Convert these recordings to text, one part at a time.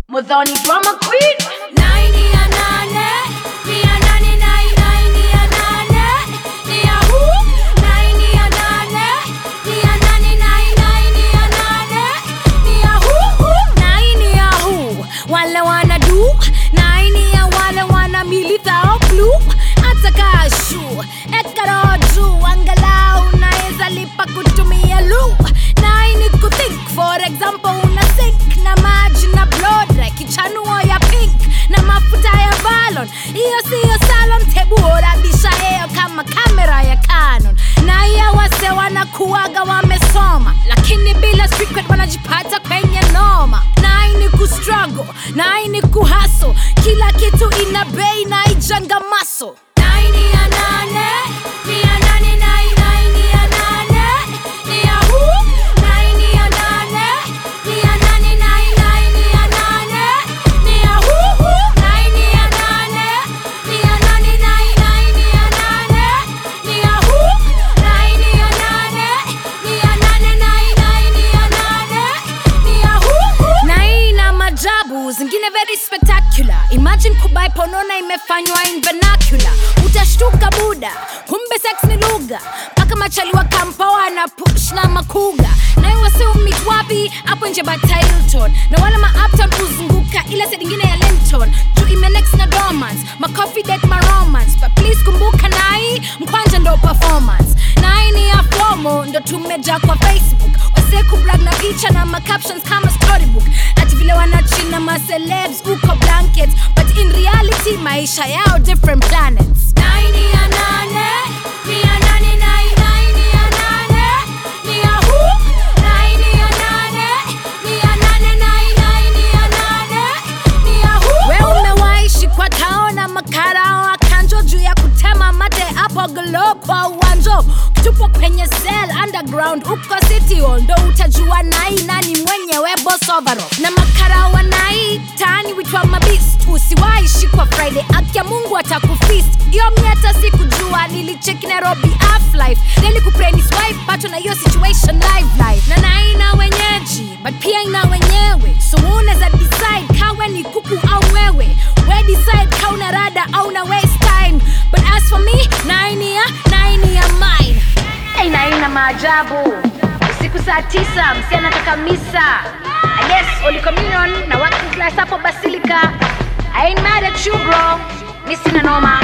Mudhoni drama queen. Naini ya nane, ni ya nane, nai, naini ya nane, ni ya hu. Naini ya nane, ni ya nane, nai, naini ya nane, ni ya hu, hu. Naini ya hu, wale wana du. Naini ya wale wana milita o blue. Ataka shu, ekaro juu, angalau naeza lipa kutumia lu. Naini kuthink, for example, una sink na maji na blodre, kichanuo ya pink na mafuta ya valon. Hiyo siyo salon, tebu orabisha heyo kama kamera ya Canon. Na iya wase wanakuwaga wamesoma, lakini bila secret wanajipata kwenye noma. Naini kustruggle, naini kuhaso, kila kitu ina bei na ijanga maso. Naini ya nane, ni ya nane, nai, naini ya nane, ni ya hu. Naini ya nane, ni ya nane, nai, naini ya nane, ni ya hu, hu. Naini ya nane, ni ya nane, nai, naini ya nane, ni ya hu. Naini ya nane, ni ya nane, nai, naini ya nane, ni ya hu, hu. Naina majabu zingine very spectacular imagine kubai ponona imefanywa in vernacular utashtuka buda kumbe sex ni lugha mpaka machali wa kampa wana push na makuga nayo wasiumit wapi hapo nje batailton na wala maapton huzunguka ile side ingine ya lenton juu imenex na dormans macoffee date maromance but please kumbuka nai mkwanja ndo performance nai ni ya fomo ndo tumeja kwa facebook wase kubrag na picha na macaptions kama storybook ati vile wanachina macelebs uko blankets but in reality maisha yao different planets Naini ya nane, ni ya nane, nai, naini ya nane, ni ya hu. Naini ya nane, ni ya nane, nai, naini ya nane, ni ya hu. We umewaishi kwa taona makarao akanjo juu ya kutema mate hapo glo kwa uwanjo tupo kwenye cell underground uko city hall ndo utajua nai nani mwenyewe boss overall na makarao wa nai tani witwa mabist usiwaishi kwa friday akia mungu atakufist iyo miata sikujua nilicheki nairobi aflife nelikupeni swipe pato na hiyo situation live live na nai na wenyeji but pia ina wenyewe so unaweza decide kawe ni kuku au wewe we decide kauna rada au na waste time but as for me naini ya naini ya mine Aina aina maajabu. Usiku saa tisa msichana anataka misa. I guess Holy Communion na working class hapo Basilica. I ain't mad at you bro. Mi sina noma.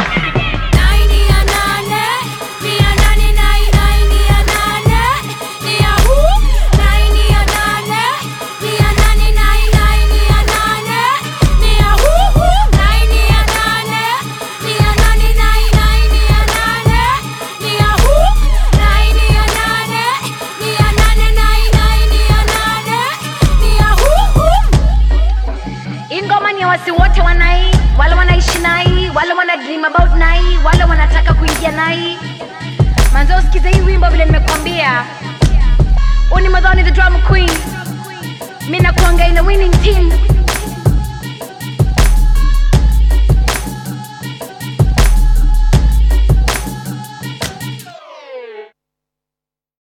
Naini ya nane, ni ya nane, nai, naini ya nane, ni ya hu. Naini ya nane, ni ya nane, nai, naini ya nane, ni ya hu, hu. Naini ya nane, ni ya nane, nai, naini ya nane, ni ya hu. Naini ya nane, ni ya nane, nai, naini ya nane, ni ya hu, hu. Hii ngoma ni ya wasi wote wanai, wale wanaishi nai, wale wana dream about nai, wale wanataka kuingia nai. Manzo usikize hii wimbo vile nimekwambia. Huu ni Madhoni the drama queen. Mimi nakuanga in a winning team.